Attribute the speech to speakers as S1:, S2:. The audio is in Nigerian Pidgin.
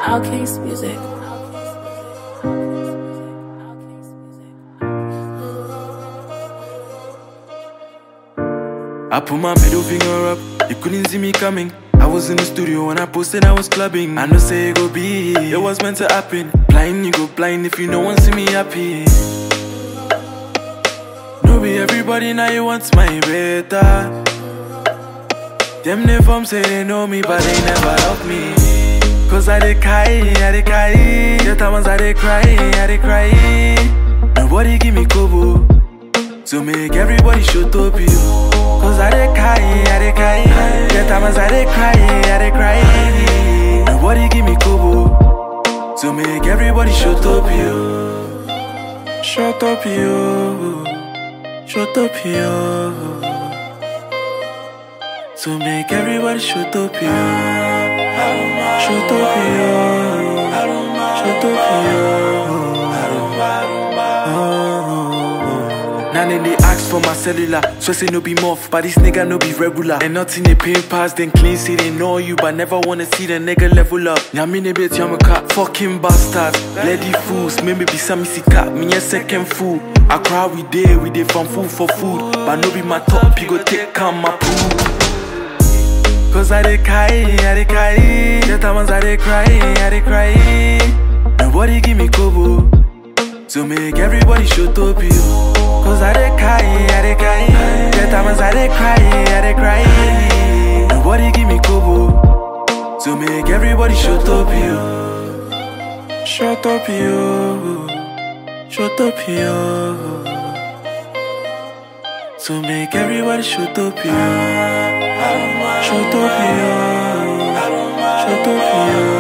S1: Outcast Music.
S2: I put my middle finger up, you couldn't see me coming. I was in the studio when I posted I was clubbing. I know say it go be, it was meant to happen. Blind, you go blind if you no one see me happy. No be everybody now you want my better. Them they from say they know me, but they never love me. Cause I dey cry, I dey cry. The times I dey cry, I dey cry. Nobody give me kobo. So make everybody shut up you Cause I dey cry, I dey cry The times I dey cry, I dey cry Nobody give me kobo So make everybody shut up you Shut up you Shut up you So make everybody shut up you Shut up you Shut up you Now then they ask for my cellular, so say no be muff, but this nigga no be regular. And nothing they pay pass, then clean say they know you, but never wanna see the nigga level up. Nyamine bet yamaka, fucking bastards, bloody fools, maybe be some missy cat, me a second fool. I cry we day, we day from food for food, but no be my top, you go take come my poo. Cause I dey cry, I dey cry, the times I dey cry, I dey cry. Nobody give me kobo. So make everybody shut up you Cause I dey cry, I dey cry The times I dey cry, I dey cry Nobody give me kobo So make everybody shut up you Shut up you Shut up you So make everybody shut up you Shut up you Shut up you